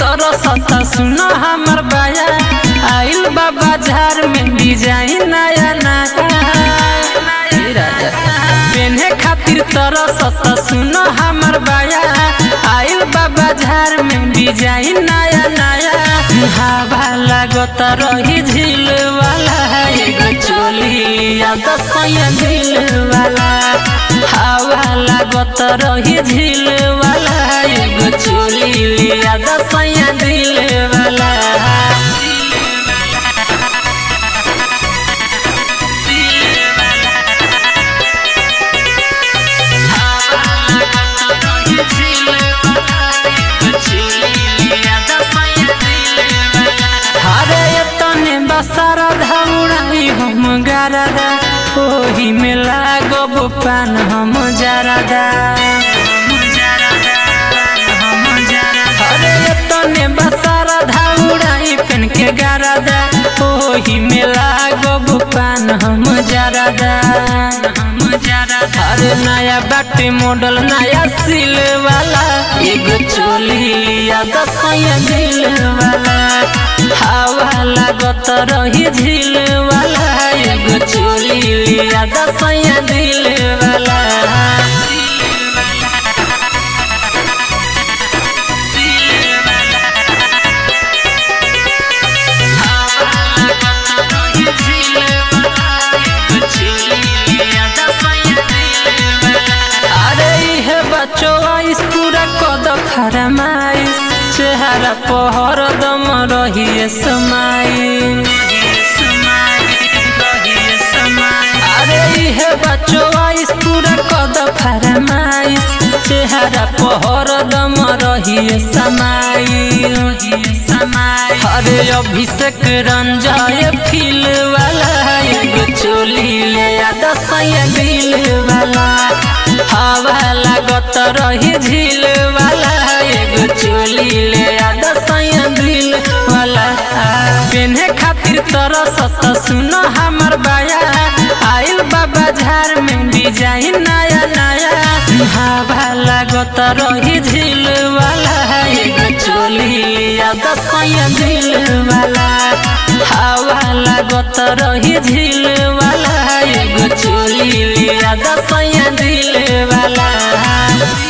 तरसता सुनो हमर बाया आइल बा बाजार में डिजाइन नया नया पेन्हे खातिर तरसता सुनो हमर बाया आइल बा बाजार में डिजाइन नया नया हवा लागत रही झील वाला एगो चोली या दसया दिल वाला हवा लागत रही झील वाला एगो चोली या दसया दिल वाला हरे तने बसारा धौड़ाई हम गारदा ओही में लागब पान हम जरदा हरे तने बसारा धौड़ाई पेन के गारदा ओही में लागब पान हम जरदा अरे नया बाटे मॉडल नया सिल वाला एगो चोली या दसया दिल वाला हवा लागत रही झील वाला एगो चोली या दसया दिल वाला अरे इहे बच्चो आइस पूरा कद खरमाइस चेहरा पहर दम रही समाई अरे इहे बच्चो आइस पूरा कद खरमाइस चेहरा पहर दम रही समाई अरे अभिषेक रंजय फील वाला एगो चोली ले आ दसया दिल वाला हवा लागत रही झील वाला एगो चोली ले आ दसया दिल वाला पेन्हे खातिर तरसत सुनो हमर बाया आइल बा बाजार में डिजाइन नया नया हवा लागत रही झील वाला एगो चोली या दसया दिल वाला हवा लागत रही झील वाला एगो चोली या दसया दिल वाला